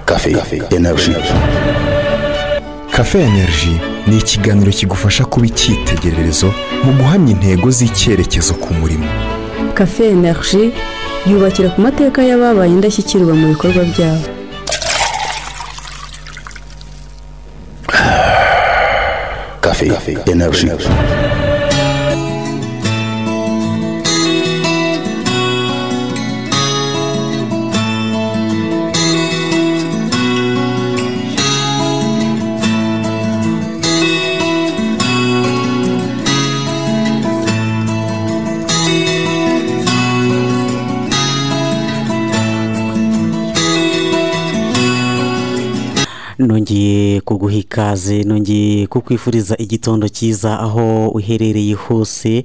Café Energy. Cafe Energy ni ikiganiro kigufasha kuba icyitegererezo mu guhamya intego z'icyerekezo ku murimo cafe energy yubakira ku mateka y'ababaye indashyikirwa mu bikorwa byabo Café Energy. nongeye kuguha ikaze nongeye kukwifuriza igitondo cyiza aho uherereye hose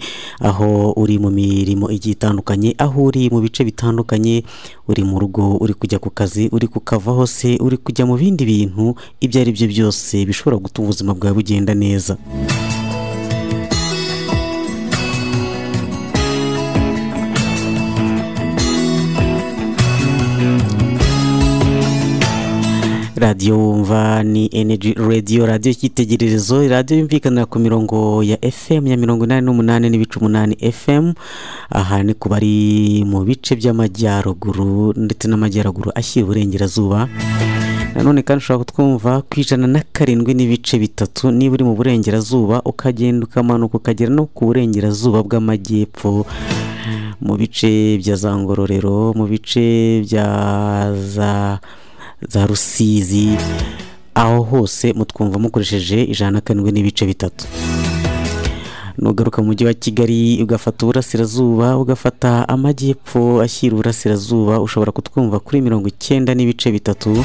aho uri mu mirimo igiye itandukanye aho uri mu bice bitandukanye uri mu rugo uri kujya ku kazi uri kukava hose uri kujya mu bindi bintu ibyo ari byo byose bishobora gutuma ubuzima bwawe bugenda neza radiyo wumva ni energy radiyo radiyo icyitegererezo radiyo yumvikanira ku mirongo ya fm ya mirongo inani n'umunani n'ibice umunani fm aha ni ku bari mu bice by'amajyaruguru ndetse n'amajyaruguru ashyira iburengerazuba nanone kandi ushobora kutwumva ku ijana na karindwi n'ibice bitatu niba uri mu burengerazuba ukagenda ukamanuka ukagera no ku burengerazuba bw'amajyepfo mu bice bya za ngororero mu bice bya za za rusizi aho hose mutwumva mukoresheje ijana na karindwi n'ibice bitatu nugaruka mu mujyi wa kigali ugafata uburasirazuba ugafata amajyepfo ashyira uburasirazuba ushobora kutwumva kuri mirongo icyenda n'ibice bitatu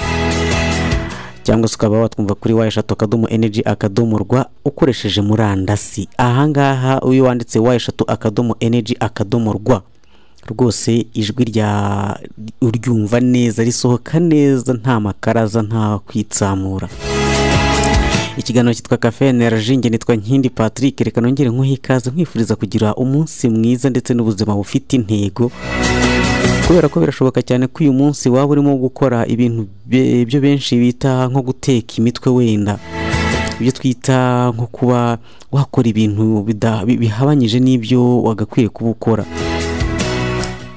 cyangwa se ukaba watwumva kuri wa eshatu akadomo energy akadomo rwa ukoresheje murandasi ahangaha iyo wanditse wa eshatu akadomo energy akadomo rwa rwose ijwi rya uryumva neza risohoka neza nta makaraza nta kwitsamura ikiganiro cyitwa kafe energy nge nitwa nkindi patrick reka nongere nkuhe ikaze nkwifuriza kugira umunsi mwiza ndetse n'ubuzima bufite intego kubera ko birashoboka cyane ko uyu munsi waba urimo gukora ibintu byo benshi bita nko guteka imitwe wenda ibyo twita nko kuba wakora ibintu bihabanyije n'ibyo wagakwiye kuba ukora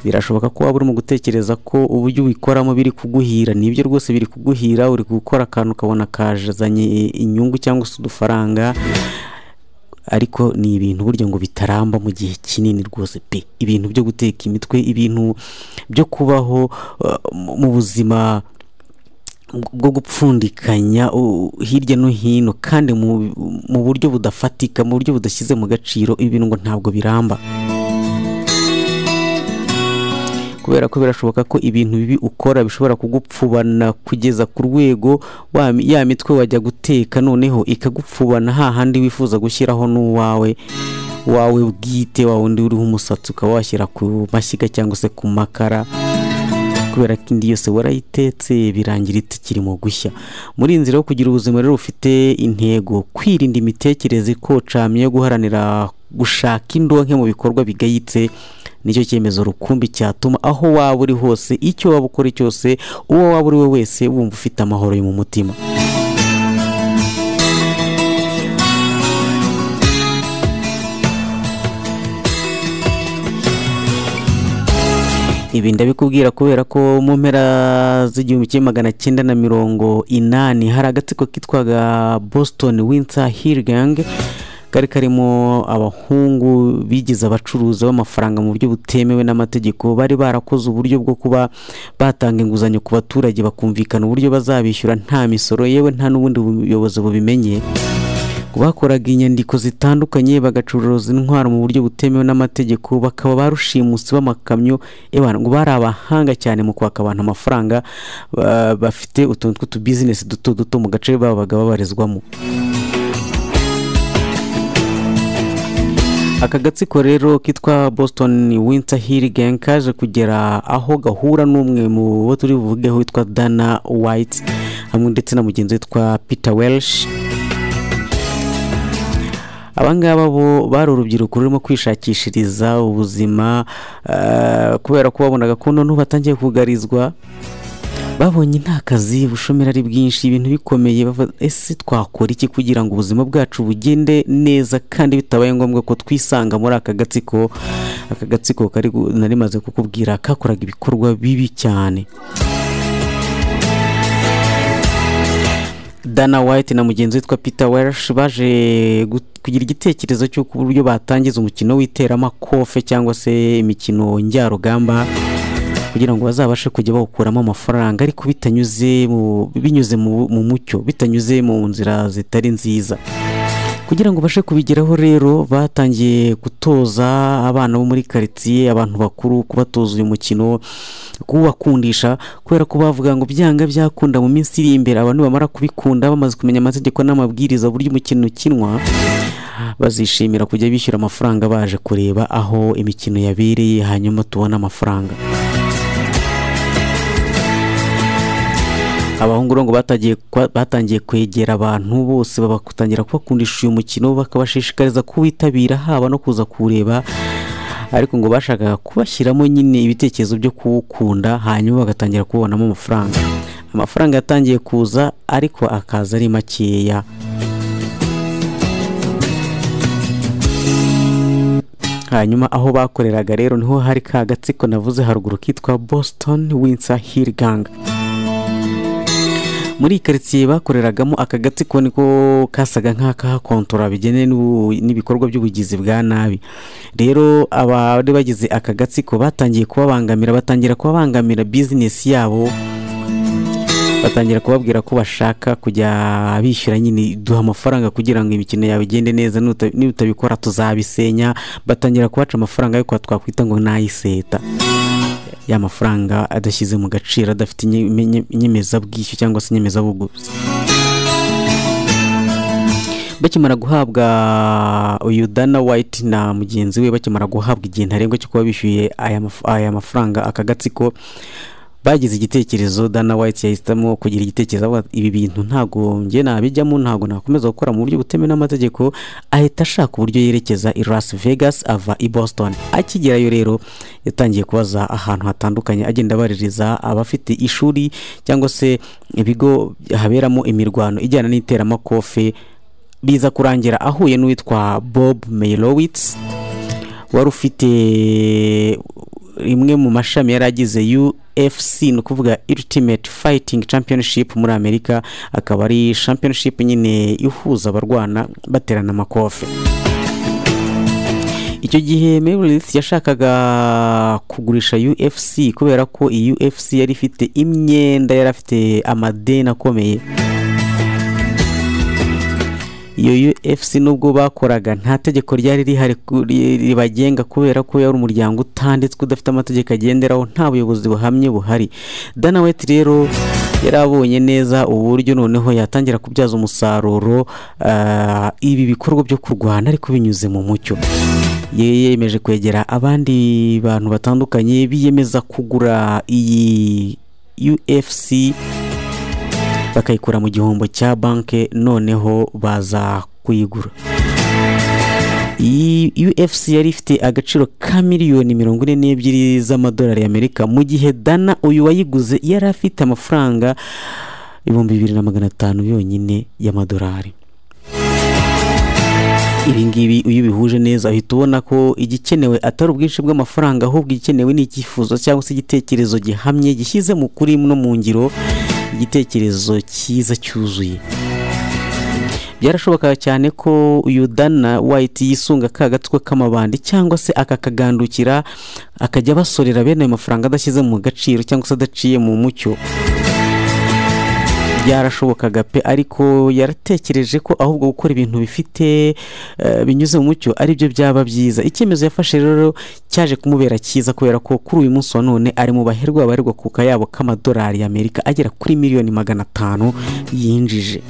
birashoboka ko waba urimo gutekereza ko uburyo ubikoramo biri kuguhira nibyo rwose biri kuguhira uri gukora akantu ukabona kazanye inyungu cyangwa se udufaranga ariko ni ibintu burya ngo bitaramba mu gihe kinini rwose pe ibintu byo guteka imitwe ibintu byo kubaho mu buzima bwo gupfundikanya hirya no hino kandi mu buryo budafatika mu buryo budashyize mu gaciro ibintu ngo ntabwo biramba kubera ko birashoboka ko ibintu bibi ukora bishobora kugupfubana kugeza ku rwego ya mitwe wajya guteka noneho ikagupfubana hahandi wifuza gushyiraho n'uwawe wawe bwite wa wundi uriho umusatsi ukaba washyira ku mashyiga cyangwa se ku makara kubera ko indi yose warayitetse birangira itakiri mu gushya muri iyi nzira yo kugira ubuzima rero bufite intego kwirinda imitekerereze ikocamye yo guharanira gushaka indonke mu bikorwa bigayitse nicyo cyemezo rukumbi cyatuma aho waba uri hose icyo waba ukora cyose uwo waba uri we wese wumva ufite amahoro yo mu mutima ibi ndabikubwira kubera ko mu mpera z'igihumbi kimwe magana cyenda na mirongo inani hari agatsiko kitwaga boston winter hirgang kari karimo abahungu bigize abacuruzi b'amafaranga mu buryo butemewe n'amategeko bari barakoze uburyo bwo kuba batanga inguzanyo ku baturage bakumvikana uburyo bazabishyura nta misoro yewe nta n'ubundi buyobozi bubimenye bakoraga inyandiko zitandukanye bagacuruza intwaro mu buryo butemewe n'amategeko bakaba barushimusi b'amakamyo ngo bari abahanga cyane mu kwaka abantu amafaranga bafite utuntu tw'utubizinesi duto duto mu gace babaga babarizwamo aka gatsiko rero kitwa boston winter hill gang kaje kugera aho gahura n'umwe mu bo turi buvugeho witwa dana white hamwe ndetse na mugenzi witwa peter welsh abangaba bo bari urubyiruko rurimo kwishakishiriza ubuzima kubera ko babonaga ko noneho batangiye kugarizwa babonye nta kazi ubushomeri ari bwinshi ibintu bikomeye bavuga ese twakora iki kugira ngo ubuzima bwacu bugende neza kandi bitabaye ngombwa ko twisanga muri aka gatsiko aka gatsiko kari gu- nari maze kukubwira kakoraga ibikorwa bibi cyane dana white na mugenzi we witwa peter welsh baje gu- kugira igitekerezo cy'uko uburyo batangiza umukino w'iteramakofe cyangwa se imikino njyarugamba kugira ngo bazabashe kujya bawukuramo amafaranga ariko bitanyuze mu binyuze mu, mu mucyo bitanyuze mu nzira zitari nziza kugira ngo ubashe kubigeraho rero batangiye gutoza abana bo muri karitsiye abantu bakuru kubatoza uyu mukino kuwubakundisha kubera ko bavuga ngo byanga byakunda mu minsi iri imbere abantu bamara kubikunda bamaze kumenya amategeko n'amabwiriza uburyo umukino ukinwa bazishimira kujya bishyura amafaranga baje kureba aho imikino yabereye hanyuma tubone amafaranga abahungu rero ngo batagiye kwa- batangiye kwegera abantu bose batangira kubakundisha uyu mukino bakabashishikariza kuwitabira haba no kuza kuwureba ariko ngo bashakaga kubashyiramo nyine ibitekerezo byo kuwukunda hanyuma bagatangira kubonamo amafaranga amafaranga yatangiye kuza ariko akaza ari makeya hanyuma aho bakoreraga rero niho hari ka gatsiko navuze haruguru kitwa boston windsor hill gang muri iyi karitsiye bakoreragamo aka gatsiko niko kasaga nk'akahakontora bigendanye n'ubu- n'ibikorwa by'ubugizi bwa nabi rero abari bagize aka gatsiko batangiye kubabangamira batangira kubabangamira bizinesi yabo batangira kubabwira ko bashaka kujya bishyura nyine duha amafaranga kugira ngo imikino yawe igende neza nuta- nibutabikora tuzabisenya batangira kubaca amafaranga ariko twakwita ngo ni ay'iseta ya mafaranga adashyize mu gaciro adafite inye- inye- inyemezabwishyu cyangwa se inyemezabuguzi bakimara guhabwa uyu dana white na mugenzi we bakimara guhabwa igihe ntarengwa cyo kuba bishyuye aya maf- aya mafaranga aka gatsiko bagize igitekerezo dana white yahitamo kugira igitekerezo avuga ati, ibi bintu ntabwo njye nabijyamo ntabwo nakomeza gukora mu buryo butemewe n'amategeko ahita ashaka uburyo yerekeza i las vegas ava i boston akigerayo rero yatangiye kubaza ahantu hatandukanye agenda abaririza abafite ishuri cyangwa se ibigo haberamo imirwano ijyana n'iteramakofe biza kurangira ahuye n'uwitwa bob Meyrowitz wari ufite rimwe mu mashami yari agize UFC ni ukuvuga Ultimate Fighting Championship muri Amerika akaba ari championship nyine ihuza abarwana baterana amakofe icyo gihe Mayweather yashakaga kugurisha UFC kubera ko iyi UFC yari ifite imyenda yari afite amadeni akomeye iyo UFC nubwo bakoraga nta tegeko ryari rihari ku- ri- ribagenga kubera ko yari umuryango utanditswe udafite amategeko agenderaho nta buyobozi buhamye buhari Dana White rero yari abonye neza uburyo noneho yatangira kubyaza umusaruro ah, ibi bikorwa byo kurwana ariko binyuze mu mucyo ye- yemeje kwegera abandi bantu batandukanye biyemeza kugura iyi UFC bakayikura mu gihombo cya banki noneho baza kuyigura iyi UFC yari ifite agaciro ka miliyoni mirongo ine n'ebyiri z'amadolari y'amerika mu gihe dana uyu wayiguze yari afite amafaranga ibihumbi bibiri na magana atanu yonyine y'amadolari ibi ngibi iyo ubihuje neza uhita ubona ko igikenewe atari ubwinshi bw'amafaranga ahubwo igikenewe ni icyifuzo cyangwa se igitekerezo gihamye gishyize mu kuri no mu ngiro igitekerezo cyiza cyuzuye byarashobokaga cyane ko uyu dana white yisunga ka gatsiko k'amabandi cyangwa se akakagandukira akajya abasorera bene ayo mafaranga adashyize mu gaciro cyangwa se adaciye mu mucyo byarashobokaga pe ariko yaratekereje ko ahubwo gukora ibintu bifite eh, binyuze mu mucyo aribyo byaba byiza icyemezo yafashe rero cyaje kumubera cyiza kubera ko kuri uyu munsi wa none ari mu baherwa babarirwa ku kayabo k'amadolari y'amerika agera kuri miliyoni magana atanu yinjije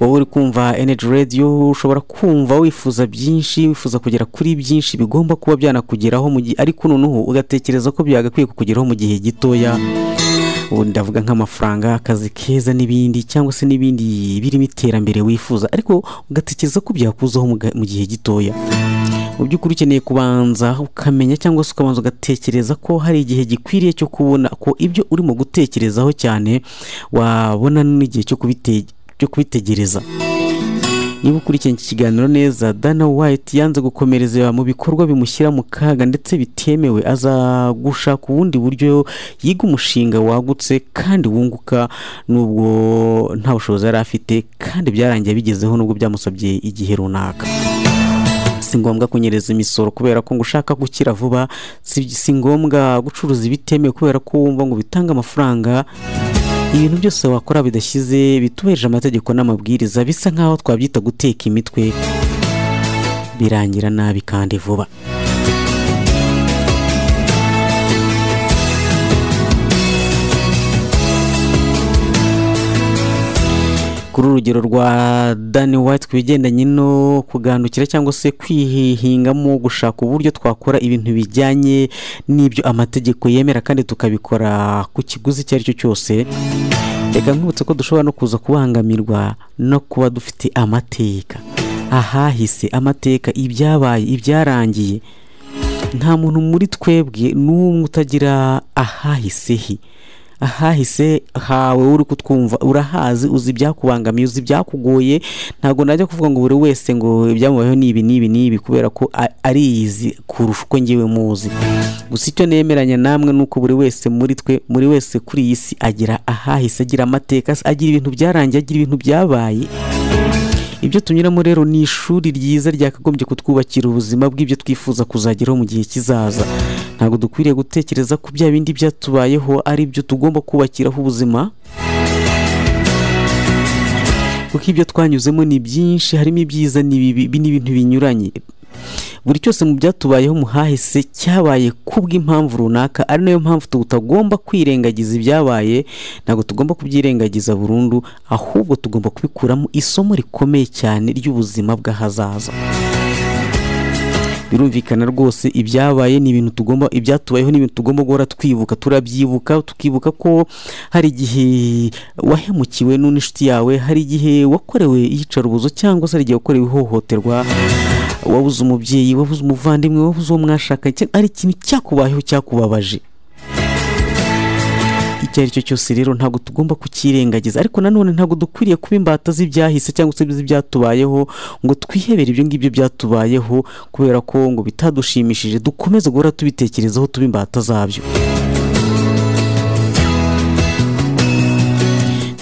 wowe uri kumva energy radio ushobora kumva wifuza byinshi wifuza kugera kuri byinshi bigomba kuba byanakugeraho mu gihe ariko noneho ugatekereza ko byagakwiye kukugeraho mu gihe gitoya ubu ndavuga nk'amafaranga akazi keza n'ibindi cyangwa se n'ibindi birimo iterambere wifuza ariko ugatekereza ko byakuzaho mu ga- mu gihe gitoya mu by'ukuri ukeneye kubanza ukamenya cyangwa se ukabanza ugatekereza ko hari igihe gikwiriye cyo kubona ko ibyo urimo gutekerezaho cyane wabona n'igihe cyo kubite- cyo kubitegereza niba ukurikiye iki kiganiro neza dana wayiti yanze gukomereza mu bikorwa bimushyira mu kaga ndetse bitemewe azagushaka ubundi buryo yiga umushinga wagutse kandi wunguka n'ubwo nta bushobozi yari afite kandi byarangiye bigezeho n'ubwo byamusabye igihe runaka si ngombwa kunyereza imisoro kubera ko ngo ushaka gukira vuba si si ngombwa gucuruza ibitemewe kubera ko wumva ngo bitanga amafaranga ibintu byose wakora bidashyize bitubahirije amategeko n'amabwiriza bisa nk'aho twabyita guteka imitwe birangira nabi kandi vuba kuri urugero rwa dani wayiti ku bigendanye no kugandukira cyangwa se kwihingamo gushaka uburyo twakora ibintu bijyanye n'ibyo amategeko yemera kandi tukabikora ku kiguzi icyo ari cyo cyose reka nkwibutse ko dushobora no kuza kubangamirwa no kuba dufite amateka ahahise amateka ibyabaye ibyarangiye nta muntu muri twebwe n'umwe utagira ahahise he ahahise hawe uri kutwumva urahazi uzi ibyakubangamiye uzi ibyakugoye ntabwo najya kuvuga ngo buri wese ngo ibyamubayeho ni ibi n'ibi n'ibi kubera ko a- ariyizi kurusha uko ngewe muzi gusa icyo nemeranya namwe ni uko buri wese muri twe muri wese kuri iyi si agira ahahise agira amateka agira ibintu byarangiye agira ibintu byabaye ibyo tunyuramo rero ni ishuri ryiza ryakagombye kutwubakira ubuzima bw'ibyo twifuza kuzageraho mu gihe kizaza ntabwo dukwiriye gutekereza ko bya bindi byatubayeho ari byo tugomba kubakiraho ubuzima kuko ibyo twanyuzemo ni byinshi harimo ibyiza n'ibibi n'ibintu binyuranye buri cyose mu byatubayeho mu hahise cyabaye kubw'impamvu runaka ari nayo mpamvu tutagomba kwirengagiza ibyabaye ntabwo tugomba kubyirengagiza burundu ahubwo tugomba kubikuramo isomo rikomeye cyane ry'ubuzima bw'ahazaza birumvikana rwose ibyabaye ni ibintu tugomba ibyatubayeho ni ibintu tugomba guhora twibuka turabyibuka tukibuka ko hari igihe wahemukiwe n'inshuti yawe hari igihe wakorewe iyicarubozo cyangwa se hari igihe wakorewe ihohoterwa wabuze umubyeyi wabuze umuvandimwe wabuze uwo mwashakanye cyangwa ari ikintu cyakubayeho cyakubabaje icyo ari cyo cyose rero ntabwo tugomba kukirengagiza ariko nanone ntabwo dukwiriye kuba imbata z'ibyahise cyangwa se z'ibyatubayeho ngo twihebere ibyo ngibyo byatubayeho kubera ko ngo bitadushimishije dukomeze guhora tubitekerezaho tuba imbata zabyo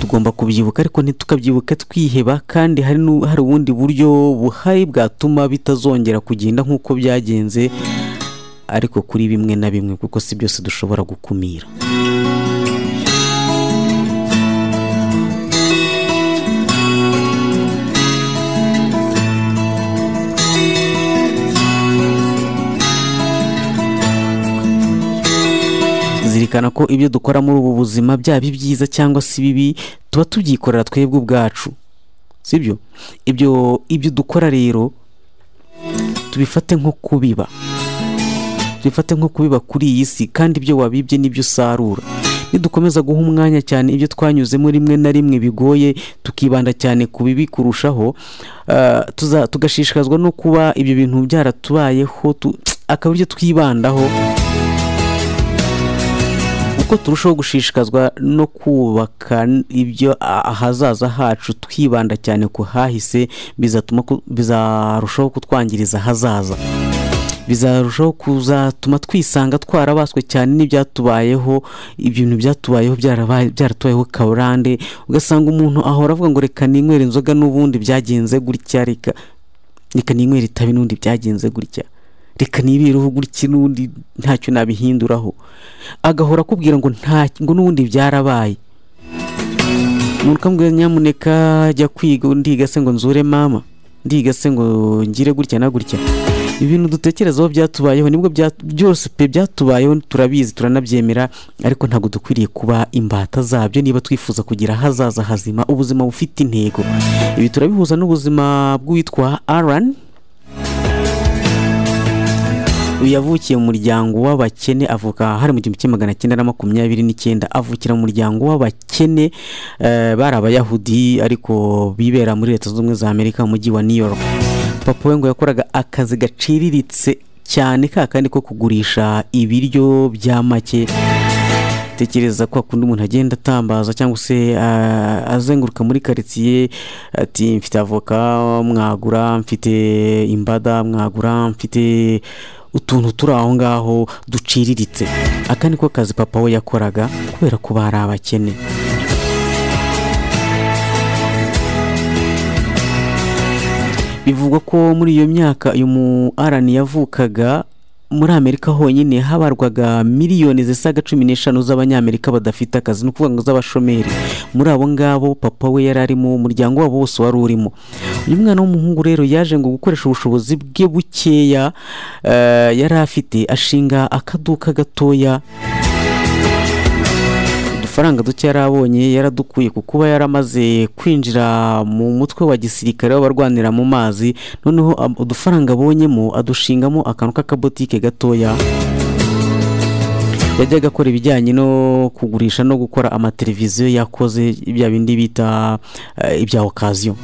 tugomba kubyibuka ariko ntitukabyibuka twiheba kandi hari nu- hari ubundi buryo buhari bwatuma bitazongera kugenda nk'uko byagenze ariko kuri bimwe na bimwe kuko si byose dushobora gukumira zirikana ko ibyo dukora muri ubu buzima byaba ibyiza cyangwa se ibibi tuba tubyikorera twebwe ubwacu sibyo ibyo ibyo dukora rero tubifate nko kubiba tubifate nko kubiba kuri iyi si kandi ibyo wabibye nibyo usarura nidukomeza guha umwanya cyane ibyo twanyuzemo rimwe na rimwe bigoye tukibanda cyane ku bibi kurushaho ah, tuza- tugashishikazwa no kuba ibyo bintu byaratubayeho tu- akaba ibyo twibandaho uko turushaho gushishikazwa no kubaka n- ibyo a- ahazaza hacu twibanda cyane ku hahise bizatuma ku- bizarushaho kutwangiriza ahazaza bizarushaho kuzatuma twisanga twarabaswe cyane n'ibyatubayeho ibintu byatubayeho byarabaye- byaratubayeho kaburande ugasanga umuntu ahora avuga ngo reka ninywere inzoga n'ubundi byagenze gutya reka reka ninywere itabi n'ubundi byagenze gutya reka nibireho gutya n'ubundi ntacyo nabihinduraho agahora akubwira ngo nta ngo n'ubundi byarabaye nukamubwira nyamuneka jya kwiga ndiga se ngo nzure mama ndiga se ngo ngire gutya na gutya ibintu dutekerezaho byatubayeho nibwo bya- byose pe byatubayeho turabizi turanabyemera ariko ntabwo dukwiriye kuba imbata zabyo niba twifuza kugira ahazaza hazima ubuzima bufite intego ibi turabihuza n'ubuzima bw'uwitwa arani uyu yavukiye mu muryango w'abakene avuka hari mu gihumbi kimwe magana cyenda na makumyabiri n'icyenda avukira mu muryango w'abakene eh, bari abayahudi ariko bibera muri leta zunze ubumwe za amerika mu mujyi wa new york papa we ngo yakoraga akazi gaciriritse cyane ka kandi ko kugurisha ibiryo bya make tekereza ko akunda umuntu agenda atambaza cyangwa se ah, azenguruka muri karitsiye ati mfite avoka mwagura mfite imbada mwagura mfite utuntu turi aho ngaho duciriritse aka ni ko kazi papa we yakoraga kubera ko bari abakene bivugwa ko muri iyo myaka uyu mu arani yavukaga muri amerika honyine habarwaga miliyoni zisaga cumi n'eshanu z'abanyamerika badafite akazi ni ukuvuga ngo z'abashomeri muri abo ngabo papa we yari arimo umuryango wabo wose wari urimo uyu mwana w'umuhungu rero yaje ngo gukoresha ubushobozi bwe bukeya eh, yari afite ashinga akaduka gatoya udufaranga duke yari abonye yaradukuye ku kuba yaramaze kwinjira mu mutwe wa gisirikare w'abarwanira mu mazi noneho am- udufaranga abonyemo adushingamo akantu k'akabotike gatoya yajyaga akora ibijyanye no kugurisha no gukora amateleviziyo yakoze bya bindi bita eh, ibya okaziyo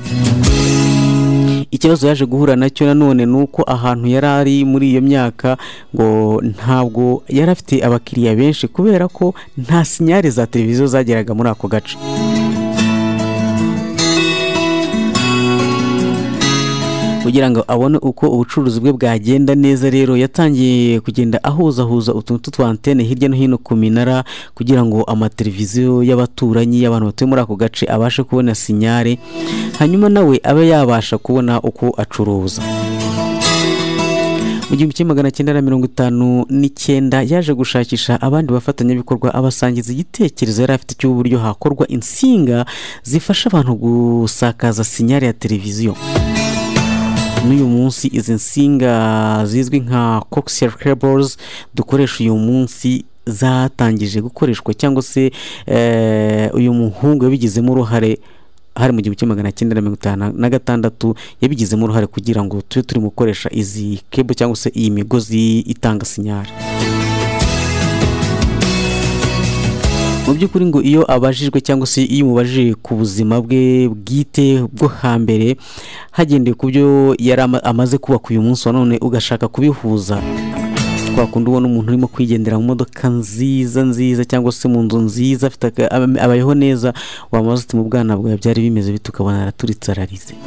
ikibazo yaje guhura nacyo nanone ni uko ahantu yari ari muri iyo myaka ngo ntabwo yari afite abakiriya benshi kubera ko nta sinyari za televiziyo zageraga muri ako gace kugira ngo abone uko ubucuruzi bwe bwagenda neza rero yatangiye kugenda ahuzahuza utuntu twa antene hirya no hino ku minara kugira ngo amateleviziyo y'abaturanyi y'abantu batuye muri ako gace abashe kubona sinyare hanyuma nawe abe yabasha kubona uko acuruza mu gihumbi kimwe magana cyenda na mirongo itanu n'icyenda yaje gushakisha abandi bafatanyabikorwa abasangiza igitekerezo yari afite cy'uburyo hakorwa insinga zifasha abantu gusakaza sinyari ya televiziyo n'uyu munsi izi nsinga zizwi nka coxial cables dukoresha uyu munsi zatangije gukoreshwa cyangwa se eh, uyu muhungu yabigizemo uruhare hari mu gihumbi kimwe magana cyenda na mirongo itanu na gatandatu yabigizemo uruhare kugira ngo tube turi gukoresha izi kebo cyangwa se iyi migozi itanga sinyari mu by'ukuri ngo iyo abajijwe cyangwa se iyo umubajije ku buzima bwe bwite bwo hambere hagendewe ku byo yari ama- amaze kubaka uyu munsi wa none ugashaka kubihuza twakundi ubona umuntu urimo kwigendera mu modoka nziza nziza cyangwa se mu nzu nziza afite aka- aba- abayeho neza wamaze uti mu bwana bwawe byari bimeze bite ukabona araturitse ararize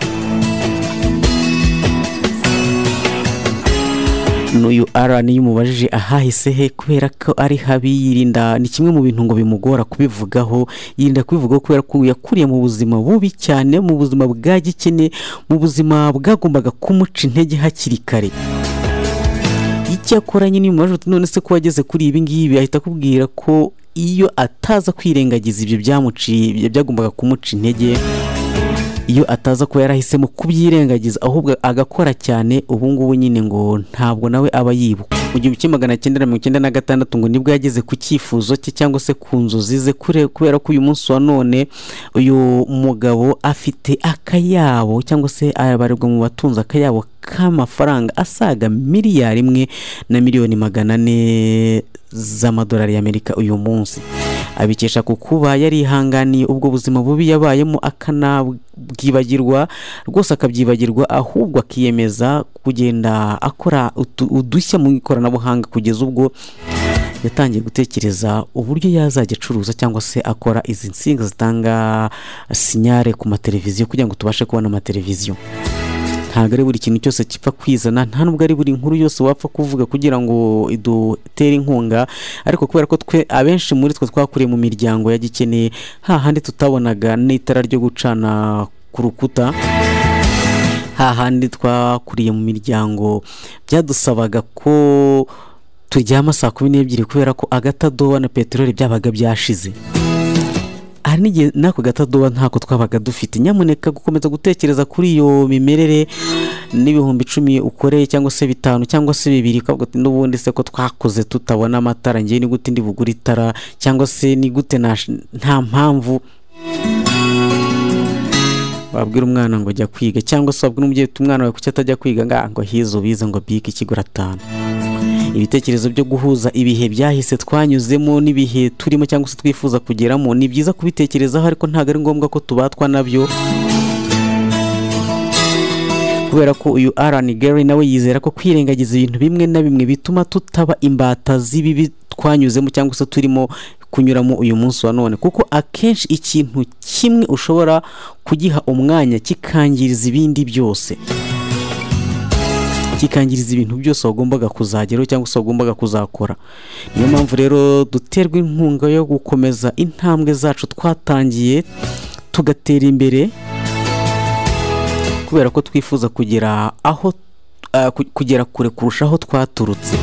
n'uyu arani iyo umubajije ahahise he kubera ko ari habi yirinda ni kimwe mu bintu ngo bimugora kubivugaho yirinda kubivugaho kubera ko yakuriye mu buzima bubi cyane mu buzima bwa gikene mu buzima bwagombaga kumuca intege hakiri kare icyakora nyine uyu mubajije uti none se ko wageze kuri ibi ngibi ahita akubwira ko iyo ataza kwirengagiza ibyo byamuciye byagombaga kumuca intege iyo ataza kuba yarahisemo kubyirengagiza ahubwo agakora cyane ubu ngubu nyine ngo ntabwo nawe aba yibuka mu gihumbi kimwe magana cyenda na mirongo icyenda na gatandatu ngo nibwo yageze ku cyifuzo cye cyangwa se ku nzozi ze kure- kubera ko uyu munsi wa none uyu mugabo afite akayabo cyangwa se arabarirwa mu batunze akayabo k'amafaranga asaga miliyari imwe na miliyoni magana ane z'amadolari y'amerika uyu munsi abikesha ku kuba yarihanganiye ubwo buzima bubi yabayemo akanabwibagirwa rwose akabyibagirwa ahubwo akiyemeza kugenda akora utu- udushya mu ikoranabuhanga kugeza ubwo yatangiye gutekereza uburyo yazajya acuruza cyangwa se akora izi nsinga zitanga sinyare ku mateleviziyo kugira ngo tubashe kubona amateleviziyo ntabwo ari buri kintu cyose kipfa kwizana nta nubwo ari buri nkuru yose wapfa kuvuga kugira ngo idutere inkunga ariko kubera ko twe abenshi muri twe twakuriye mu miryango yagikeneye hahandi tutabonaga n'itara ryo gucana ku rukuta hahandi twakuriye mu miryango byadusabaga ko turyama saa kumi n'ebyiri kubera ko agatadowa na peteroli byabaga byashize hari n'igihe n'ako gatadoba ntako twabaga dufite nyamuneka gukomeza gutekereza kuri iyo mimerere n'ibihumbi icumi ukoreye cyangwa se bitanu cyangwa se bibiri ukavuga uti n'ubundi se ko twakoze tutabona amatara ngewe ni gute ndi bugure itara cyangwa se ni gute nash- nta mpamvu wabwira umwana ngo jya kwiga cyangwa se wabwira umubyeyi uti umwana wawe kuki atajya kwiga nga ngo hize ubize ngo bike ikigura atanu ibitekerezo byo guhuza ibihe byahise twanyuzemo n'ibihe turimo cyangwa se twifuza kugeramo ni byiza kubitekerezaho ariko ntabwo ari ngombwa ko tubatwa nabyo kubera ko uyu arani gari nawe yizera ko kwirengagiza ibintu bimwe na bimwe bituma tutaba imbata z'ibibi twanyuzemo cyangwa se turimo kunyuramo uyu munsi wa none kuko akenshi ikintu kimwe ushobora kugiha umwanya kikangiriza ibindi byose kikangiriza ibintu byose wagombaga kuzageraho cyangwa se wagombaga kuzakora niyo mpamvu rero duterwa inkunga yo gukomeza intambwe zacu twatangiye tugatera imbere kubera ko twifuza kugera aho ah, ku- kugera kure kurusha aho twaturutse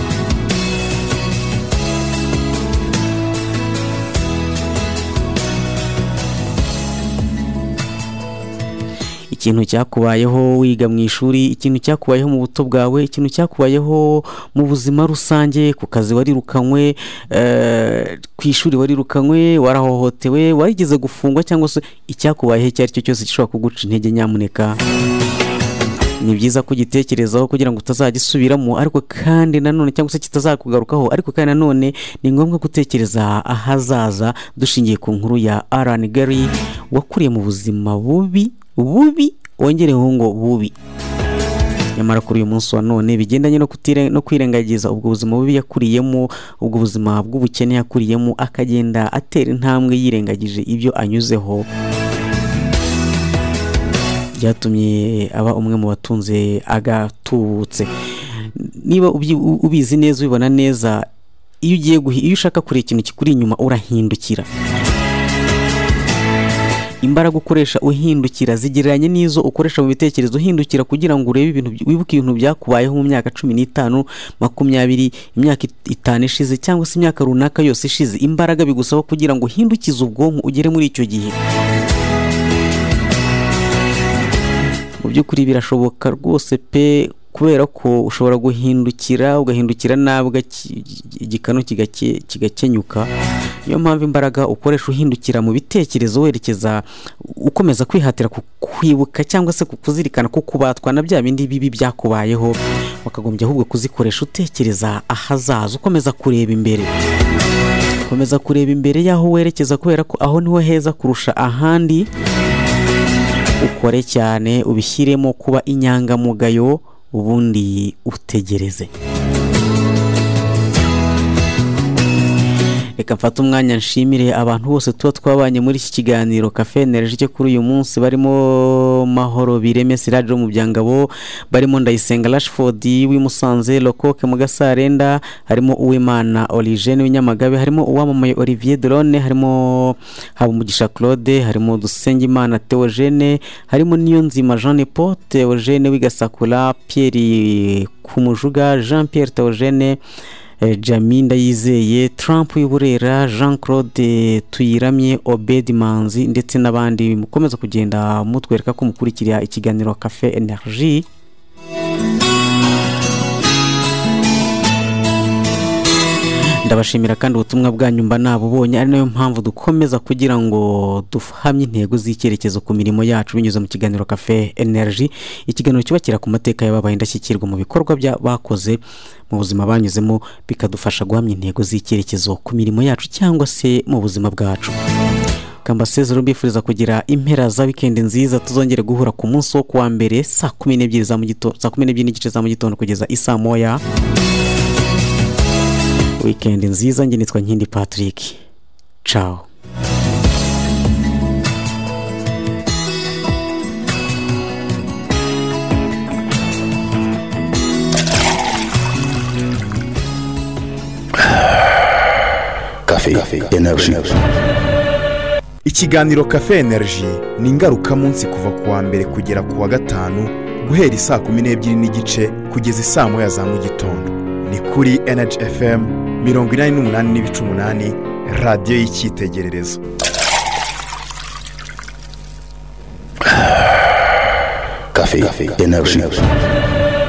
ikintu cyakubayeho wiga mu ishuri ikintu cyakubayeho mu buto bwawe ikintu cyakubayeho mu buzima rusange ku kazi warirukanywe eh, ku ishuri warirukanywe warahohotewe warigeze gufungwa cyangwa se icyakubayeho icyo ari cyo cyose gishobora kuguca intege nyamuneka ni byiza ko ugitekerezaho kugira ngo utazagisubiramo ariko kandi nanone cyangwa se kitazakugarukaho ariko kandi nanone ni ngombwa gutekereza ahazaza dushingiye ku nkuru ya arani gari wakuriye mu buzima bubi bubi wongereho ngo bubi nyamara kuri uyu munsi wa none bigendanye no kutire- no kwirengagiza ubwo buzima bubi yakuriyemo ubwo buzima bw'ubukene yakuriyemo akagenda atera intambwe yirengagije ibyo anyuzeho byatumye aba umwe mu batunze agatubutse niba ubyi- u- ubizi neza ubibona neza iyo ugiye guhi- iyo ushaka kureba ikintu kikuri inyuma urahindukira imbaraga ukoresha uhindukira zigereranye n'izo ukoresha mu bitekerezo uhindukira kugira ngo urebe ibintu by- wibuke ibintu byakubayeho mu myaka cumi n'itanu makumyabiri imyaka it- itanu ishize cyangwa se imyaka runaka yose ishize imbaraga bigusaba kugira ngo uhindukize ubwonko ugere muri icyo gihe mu by'ukuri birashoboka rwose pe kubera ko ushobora guhindukira ugahindukira nabwo igikanu kigake- kigakenyuka niyo mpamvu imbaraga ukoresha uhindukira mu bitekerezo werekeza ukomeza kwihatira ku- kwibuka cyangwa se ku- kuzirikana ko kubatwa na bya bindi bibi byakubayeho wakagombye ahubwo kuzikoresha utekereza ahazaza ukomeza kureba imbere ukomeza kureba imbere y'aho werekeza kubera ko aho niho heza kurusha ahandi ukore cyane ubishyiremo kuba inyangamugayo ubundi utegereze reka mfate umwanya nshimire abantu bose tuba twabanye muri iki kiganiro kafe energy cyo kuri uyu munsi barimo mahoro bireme sirage wo mu byangabo barimo ndayisenga rashford w'i musanze lokoke mu gasarenda harimo uwimana origene w'inyamagabe harimo uwamamaye olivier drone harimo habumugisha claude harimo dusengimana theogene harimo niyonzima jean de paul theogene w'igasakura pierre kumujuga jean pierre theogene Eh, Jamie Ndayizeye Trump w'iburera Jean Claude Tuyiramye Obed Manzi ndetse n'abandi mukomeza kugenda mutwereka ko mukurikira ikiganiro Cafe Energy ndabashimira kandi ubutumwa bwanyu mba nabubonye ari nayo mpamvu dukomeza kugira ngo duhamye intego z'icyerekezo ku mirimo yacu binyuze mu kiganiro cafe energy ikiganiro cyubakira ku mateka y'ababaye indashyikirwa mu bikorwa bya bakoze mu buzima banyuzemo bikadufasha guhamya intego z'icyerekezo ku mirimo yacu cyangwa se mu buzima bwacu kamba sezero mbifuriza kugira impera za wikendi nziza tuzongere guhura ku munsi wo kuwa mbere saa kumi n'ebyiri za mu gitondo saa kumi n'ebyiri n'igice za mu gitondo kugeza isaa moya wikendi nziza njye nitwa nkindi patrick ciao Café, énergie. ikiganiro kafe energy ni ingarukamunsi kuva ku wa mbere kugera ku wa gatanu guhera isaa kumi n'ebyiri n'igice kugeza isaa moya za mu gitondo ni kuri energy fm mirongo inani n'umunani n'ibice umunani radiyo y'icyitegererezo Café, énergie.